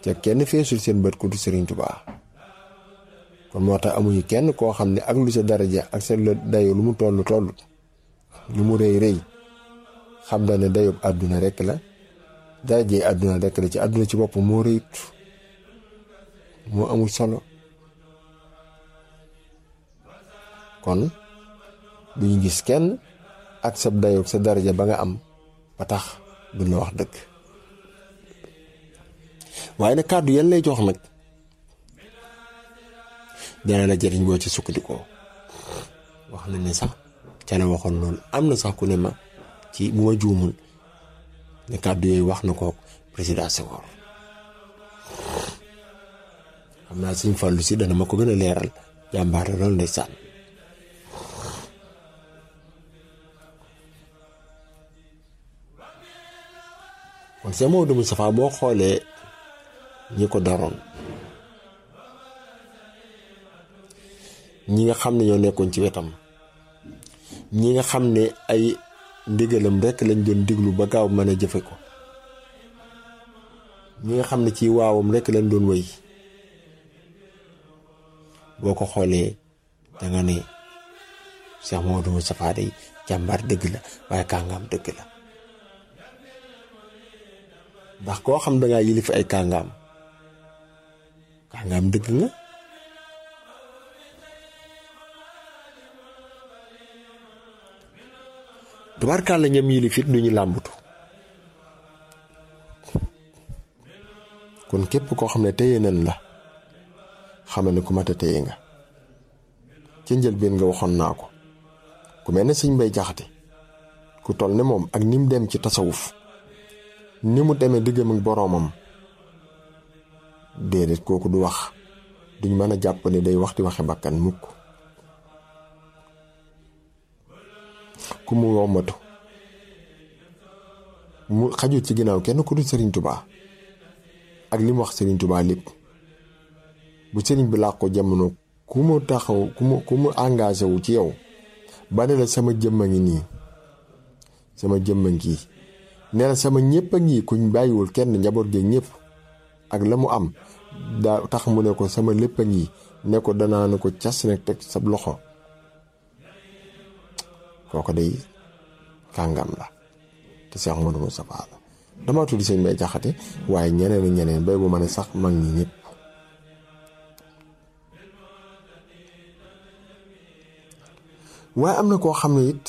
te kenn feesul seen bët ku du Sëriñ Tuubaa kon moo tax amuñu kenn koo xam ne ak lu sa daraja ak sa dayo lu mu toll toll lu mu rëy rëy xam na ne dayob àdduna rekk la darajee àdduna rekk la ci àdduna ci bopp moo rëyut moo amul solo kon duñu gis kenn ak sa dayoog sa daraja ba nga am ba tax duñ la wax dëgg waaye nag kàddu yan lay jox nag dana la jëriñ boo ci sukkandikoo wax na ne sax ca la waxoon loolu am na sax ku ne ma ci bu ma juumul ne kàddu yooyu wax na ko président Senghor xam naa suñ fàllu si dana ma ko gën a leeral jàmbaar la loolu ndeysaan kon Cheikh Maodo Moustapha boo xoolee ñi ko daroon ñi nga xam ne ñoo nekkoon ci wetam ñi nga xam ne ay ndigalam rekk lañ doon diglu ba gaaw mën a jëfe ko ñi nga xam ne ci waawam rekk lañ doon wéy boo ko xoolee danga ne Cheikh Maodo Moustapha day jàmbaar dëgg la waaye kàngaam dëgg la ndax koo xam dangaa yilif ay kàngaam kàngaam dëgg nga tubaarkàlla ñam yilif it duñu làmbatu kon képp koo xam ne téye nañ la xamal ne ku mat a téye nga ca njëlbeen nga waxoon naa ko ku mel ne sëñ Mbay Jaxate ku toll ne moom ak ni mu dem ci tasawuf ni mu demee diggam ak boroomam déedéet kooku du wax duñ mën a jàpp ne day wax di waxe bakkan mukk ku mu wommatu mu xajut ci ginnaaw kenn ku dul Sëriñ Tubaa ak li mu wax Sëriñ Tubaa lépp bu sëriñ bi làq ko jamono ku mu taxaw ku mu ku mu engagé wu ci yow ba ne la sama jëmm a ngi nii sama jëmm a ngi ne la sama ñëpp a ngi kuñ bàyyiwul kenn njaboot geeg ñëpp ak la mu am daa tax mu ne ko sama lépp a ngi ne ko danaa ne ko cas nag teg sab loxo kooko day kàngam la te Cheikh Modou Moustapha la dama tudd sëñ Mbay Jaxate waaye ñeneen ak ñeneen bay bu ma ne sax mag ñi ñëpp waaye am na koo xam ne it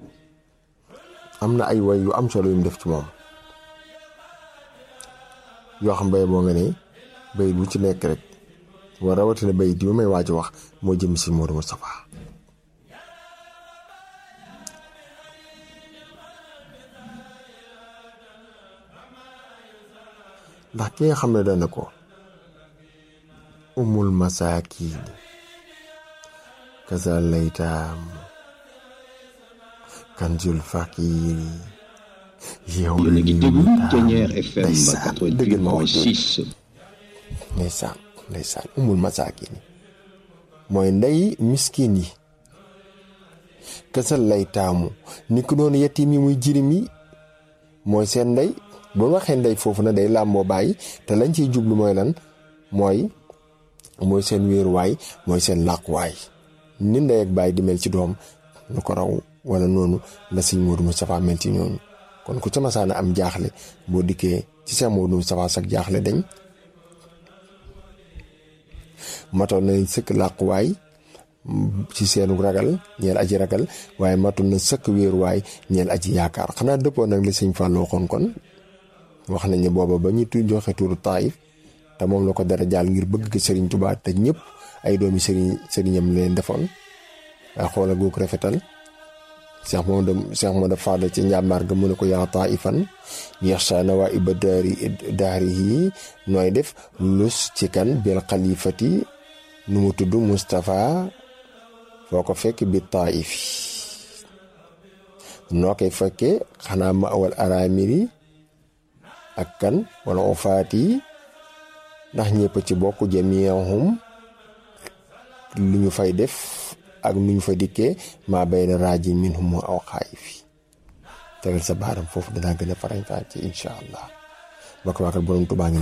am na ay way yu am solo yu mu def ci moom yoo xam bay boo nga ne bay bu ci nekk rek war rawatina bay di may waaj a wax moo jëm si Modou Moustapha ndax ki nga xam ne dana ko umul masaakiin kaza laytaam kanzul faqiiri yow yéen a ngi déglu Ténière FM ndeysaan dëgg ma wax dëgg 88.6 ndeysaan ndeysaan umul masaakiin mooy ndey miskin yi kasal lay taamu ni ko doon yettim yi muy jirim yi mooy seen ndey bu waxee ndey foofu na day làmboo bàyyi te lañ ciy jublu mooy lan mooy mooy seen wéeruwaay mooy seen làquwaay ni ndey ak bàyyi di mel ci doom lu ko raw wala noonu la sëñ Modou Moustapha mel ci ñooñu kon ku ca masaana am jaaxle boo dikkee ci sëñ Modou Moustapha sax jaaxle dañ matoon nañ sëkk làquwaay ci seenu ragal ñeel aji ragal waaye matoon na sëkk wéeruwaay ñeel aji yaakaar xanaa dëppoo nag li sëñ Fallou waxoon kon wax nañ ne booba ba ñu tu joxe tuuru taayif te moom la ko dara jaal ngir bëgg ko Serigne Touba te ñëpp ay doomi Serigne Serignam leen defoon waaye xoola goog rafetal Cheikh Maodo Cheikh Maodo Fadal ci njàmbaar ga mu ne ko yaa taifan yaxsha na waa iba daari daari yi nooy def lus ci kan bil xalifati nu mu tudd Moustapha foo ko fekk bi taif noo koy fekkee xanaa ma awal aramiri ak kan wala ofaat yi ndax ñëpp ci bokk jamiihum lu ñu fay def ak nu ñu fa dikkee maa bay na raaji minhum aw xaayifi tegal sa baaram foofu danaa gën a farañ fàcce incha allah bokk waakal borom tubaa ngi